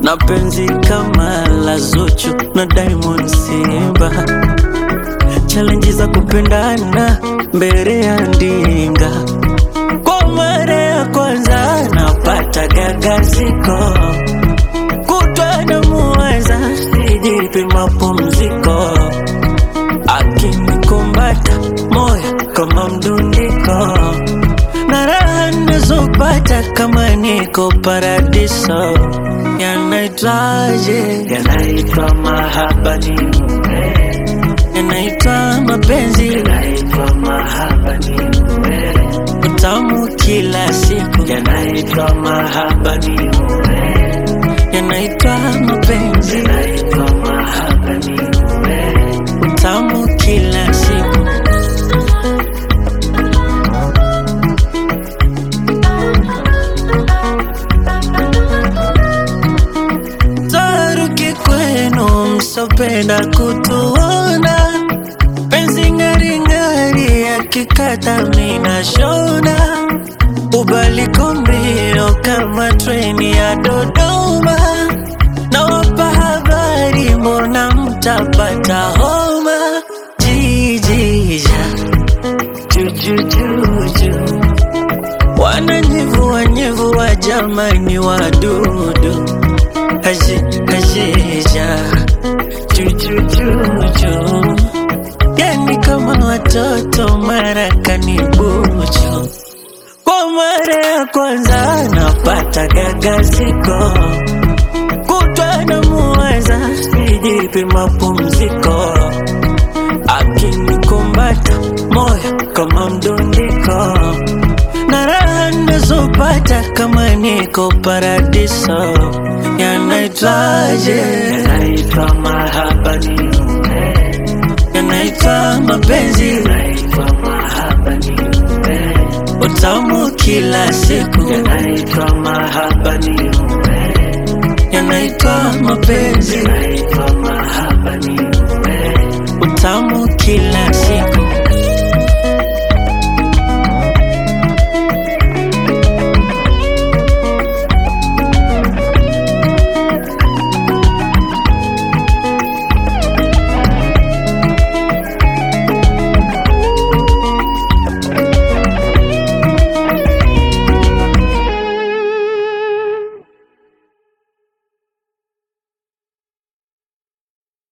na penzi kama la Zuchu na Diamond Simba, challenge za kupendana mbele ya ndinga. Kwa mara ya kwanza napata gagaziko, kutwa na muwaza, sijipi mapumziko, akinikumbata moyo kama mdundiko, na raha nazopata kama niko paradiso. Yanaitwaje? Yanaitwa mahaba ni mume, yanaitwa mapenzi, yanaitwa mahaba ni mume, utamu kila siku, yanaitwa mahaba ni mume, yanaitwa mapenzi, yanaitwa mahaba ni mume, utamu kila siku. Taruki kwenu msopenda kutuona, penzi ngaringari yakikata mina shona, ubaliko mbio kama treni ya Dodoma, nawapa habari, mbona mtapata homa? Jijija jujujuju wananyevua nyevua, jamani wadudu Aje, ajeja chuchuchuchu, yani kama watoto marakani bucho. Kwa mara ya kwanza napata gagaziko, kutwa na muwaza, sijipi mapumziko, akinikumbata moyo kama mdundiko, na raha nazopata kama niko paradiso. Yanaitwaje? Yanaitwa mahaba ni mume, yanaitwa mapenzi, yanaitwa mahaba ni mume, utamu kila siku, yanaitwa mahaba ni mume, yanaitwa mapenzi, yanaitwa